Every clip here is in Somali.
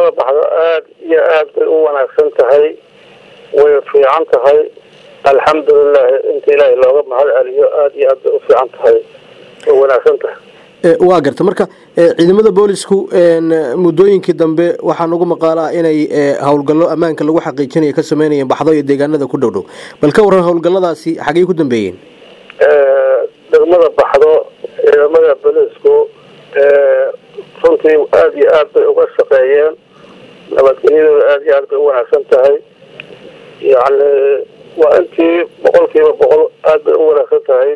degmada baxdo aada iyo aad bay u wanaagsan tahay way fiican tahay alxamdulilahi inta ilaahay looga mahad celiyo aada iyo aad bay u fiican tahay way wanaagsan tahay waa garta marka ciidamada boolisku muddooyinkii dambe waxaa nagu maqaalaa inay howlgallo ammaanka lagu xaqiijinayo ka sameynayeen baxdo iyo deegaanada ku dhow dhow bal ka waran howlgalladaasi xaggey ku dambeeyeen degmada baxdo ciidamada boolisku runtii aada iyo aad bay uga shaqeeyeen nabadgelyadooda aada iyo aad bay u wanaagsan tahay yacni waa intii boqolkiiba boqol aada bay u wanaagsan tahay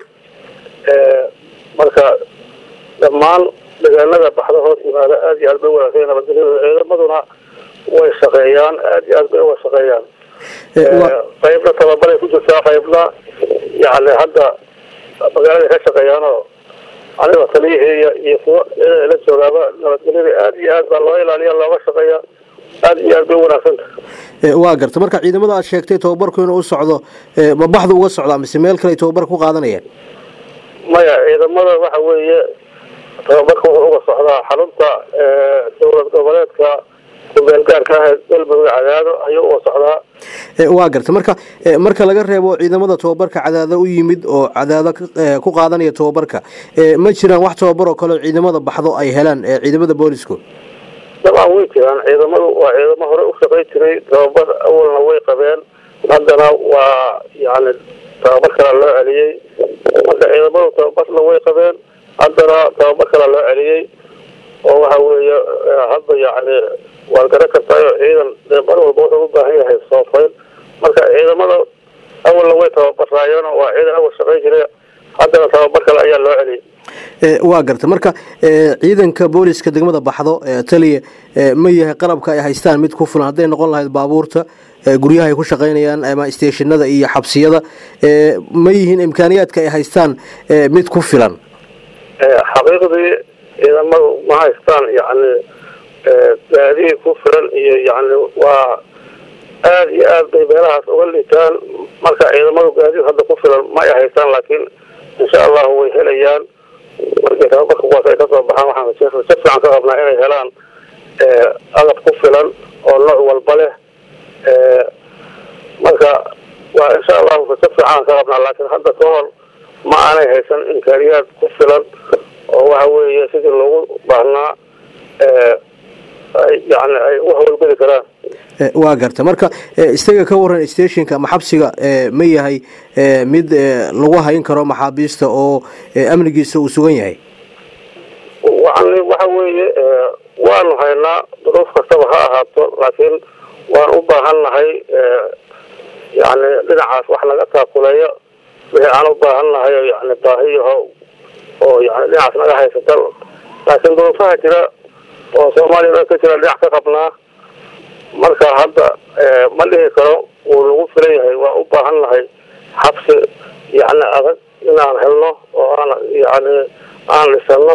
marka dhammaan deegaanada baxda hoos yimaada aada iyo aad bay u wanaagsan nabadgelyadooda ciidamaduna way shaqeeyaan aada iyo aad bay uga shaqeeyaan qaybna tababaray ku jirtaa qaybna yacni hadda magaalada ka shaqeeyaanoo aniga taliyahii iyo kuwa la joogaaba nabadgelyada aada iyo aad baa loo ilaaliya looga shaqeeya aada iyo aad bay u wanaagsan tahay waa garta marka ciidamada aad sheegtay tababarku inuu u socdo ma baxdu uga socdaa mise meel kale ay tababar ku qaadanayaan maya ciidamada waxa weeye tababarka wuxuu uga socdaa xarunta dowlad goboleedka kumeelgaarka ah galmudug cadaado ayuu uga socdaa waa garta marka marka laga reebo ciidamada tababarka cadaado u yimid oo cadaado ku qaadanaya tababarka ma jiraan wax tababar oo kale ciidamada baxdo ay helaan ciidamada boolisku dabcan way jiraan ciidamadu waa ciidamo hore u shaqay jiray tababar awalna way qabeen haddana waa yani tababar kala loo celiyey marka ciidamadu tababarna way qabeen haddana tababar kala loo celiyey oo waxa weeye hadda yani waad garan kartaayo ciidan dee mar walba wuxuu u baahan yahay soofayn marka ciidamada awalna way tababaraayeen waa ciidan awal shaqay jiray haddana tababar kale ayaa loo celiyey waa garta marka ciidanka booliska degmada baxdo taliya ma yahay qalabka ay haystaan mid ku filan hadday noqon lahayd baabuurta guryaha ay ku shaqaynayaan ama steeshinada iyo xabsiyada ma yihiin imkaaniyaadka ay haystaan mid ku filan xaqiiqdii ciidamadu ma haystaan yani gaadiid ku filan iyo yani waa aada iyo aad bay meelahaas uga liitaan marka ciidamadu gaadiid hadda ku filan ma ay haystaan laakiin insha allahu way helayaan markii tababarka kuwaas ay kasoo baxaan waxaan rajo fiican ka qabnaa inay helaan agab ku filan oo nooc walba leh marka waa insha allahu rajo fiican ka qabnaa laakiin hadda ka hor ma aanay haysan imkaaniyaad ku filan oo waxa weeye sidii loogu baahnaa yani ay u hawlgeli karaan waa garta marka isaga ka waran stationka ama xabsiga ma yahay mid lagu hayn karo maxaabiista oo amnigiisa uu sugan yahay yani waxa weeye waanu haynaa duruuf kastaba ha ahaato laakiin waan u baahannahay yani dhinacaas wax naga taakuleeyo wixii aan u baahannahay yani baahiyaho oo yani dhinacaas naga haysata laakiin duruufaha jira oo soomaaliya dhan ka jira dhinac ka qabnaa marka hadda ma dhihi karo wuu lagu filan yahay waa u baahan nahay xabsi yani adag inaan helno oo aan yani aan dhisano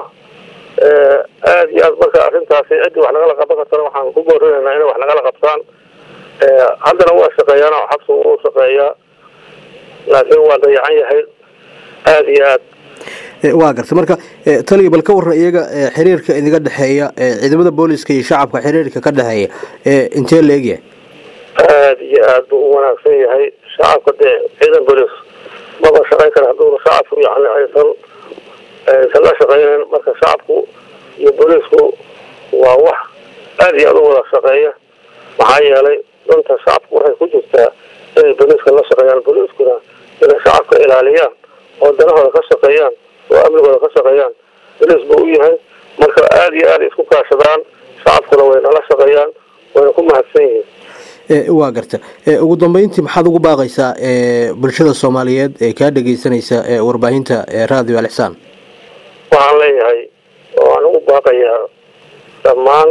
aada iyo aad marka arrintaasi ciddii wax nagala qaban kartana waxaan ku boorinaynaa inay wax nagala qabtaan haddana waa shaqeeyaan oo xabsigu wuu shaqeeyaa laakiin waa dayacan yahay aada iyo aad waa garta marka taliya bal ka waran iyaga xiriirka idiga dhexeeya ciidamada booliska iyo shacabka xiriirka ka dhexeeya intee la egyahay aada iyo aad buu u wanaagsan yahay shacabka dee ciidan boolis maba shaqayn kara hadduuna shacabku yani aysan aysan la shaqeynayn marka shacabku iyo boolisku waa wax aada iyo aad u wada shaqeeya maxaa yeelay danta shacabku waxay ku jirtaa inay booliiska la shaqeeyaan booliiskuna inay shacabka ilaaliyaan oo danahooda ka shaqeeyaan oo amnigooda ka shaqeeyaan boliis buu u yahay marka aada iyo aada isku kaashadaan shacabkuna way nala shaqeeyaan wayna ku mahadsan yihiin waa garta ugu dambeyntii maxaad ugu baaqaysaa bulshada soomaaliyeed ee kaa dhegeysanaysa warbaahinta radio alixsaan waxaan leeyahay oo aan ugu baaqayaa dhammaan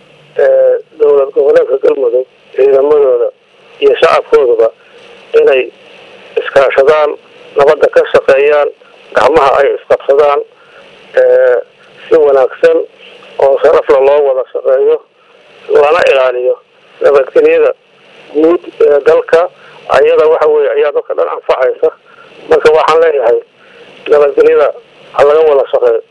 dowlad goboleedka galmudug ciidamadooda iyo shacabkoodaba inay iskaashadaan nabadda ka shaqeeyaan gacmaha ay isqabsadaan si wanaagsan oo sharafla loo wada shaqeeyo lana ilaaliyo nabadgelyada guud ee dalka ayada waxa weye ayaa dadka dhan anfacaysa marka waxaan leeyahay nabadgelyada ha laga wada shaqeeyo